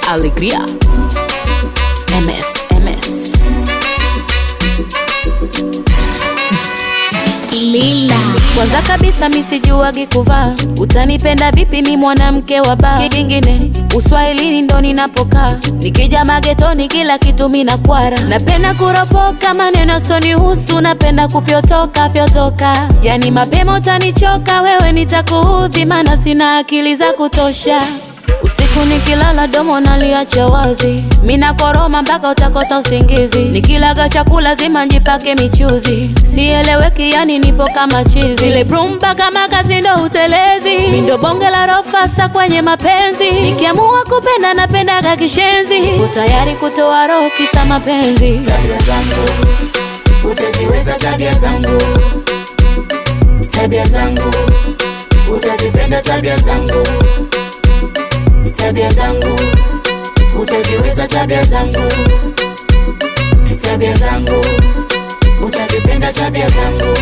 Alegria. MS, MS. Lila. Kwanza kabisa misijuagi kuvaa, utanipenda vipi? Mi mwanamke wa baa. Kingine uswahilini ndo ninapokaa, nikija magetoni kila kitu mina kwara. Napenda kuropoka maneno sonihusu, napenda kufyotoka fyotoka, yani mapema utanichoka wewe, nitakuudhi maana sina akili za kutosha. Usiku nikilala domo naliacha wazi, mina koroma mpaka utakosa usingizi. Nikilaga chakula zima njipake michuzi, sieleweki yani nipo kama chizi. Zile brum mpaka makazi ndo utelezi, mindo bonge la rofasa kwenye mapenzi. Nikiamua kupenda napendaga kishenzi, uko tayari kutoa roho kisa mapenzi. tabia zangu utaziweza tabia zangu tabia zangu utazipenda tabia zangu tabia zangu utaziweza tabia zangu tabia zangu utazipenda tabia zangu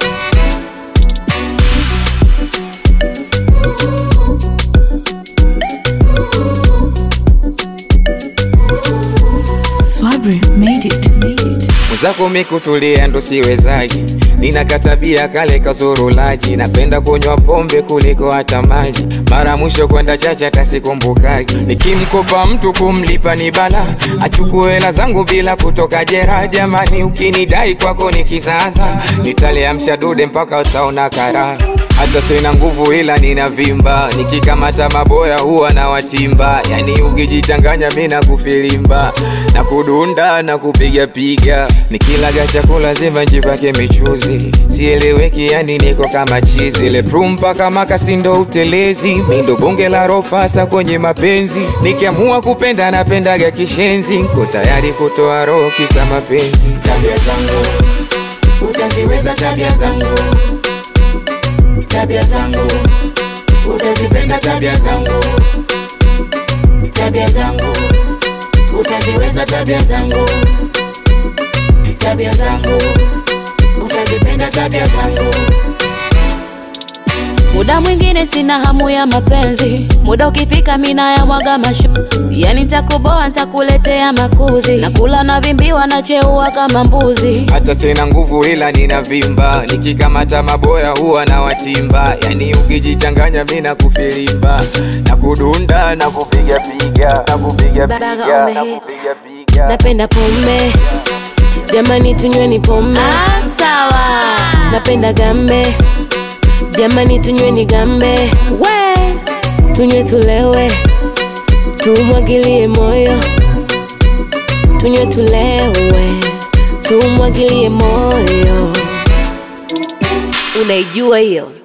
Swabri made it. Made it. mwenzako mikutulia ndo siwezaji, nina katabia kale kazurulaji, napenda kunywa pombe kuliko hata maji, mara mwisho kwenda chacha tasikumbukaji, nikimkopa mtu kumlipa ni bala, achukue hela zangu bila kutoka jera. Jamani, ukinidai kwako ni kisasa, nitaliamsha dude mpaka utaona karaha hata sina nguvu ila nina vimba, nikikamata maboya huwa na watimba, yani ukijichanganya mi na kufilimba na kudunda na kupiga piga, nikilaga chakula zima njipake michuzi, sieleweki yani niko kama chizi, ile prum mpaka makasi ndo utelezi, mi ndo bonge la rofasa kwenye mapenzi, nikiamua kupenda napendaga kishenzi, nko tayari kutoa roho kisa mapenzi. tabia zangu utaziweza tabia zangu tabia zangu utazipenda tabia zangu tabia zangu utaziweza tabia zangu tabia zangu utazipenda tabia zangu Muda mwingine sina hamu ya mapenzi, muda ukifika mina ya mwaga mashu, yani nitakuboa nitakuletea makuzi, nakula na vimbiwa na cheua kama mbuzi. hata sina nguvu ila nina vimba, nikikamata maboya huwa na watimba, yani ukijichanganya mi na kufilimba na kudunda na kupiga piga na kupiga Baga piga na umehit. kupiga piga Napenda pombe, jamani tunyweni pombe. Ah, sawa. Napenda gambe, jamani tunyweni gambe. We, tunywe tulewe, tumwagilie moyo, tunywe tulewe, tumwagilie moyo. Unaijua hiyo?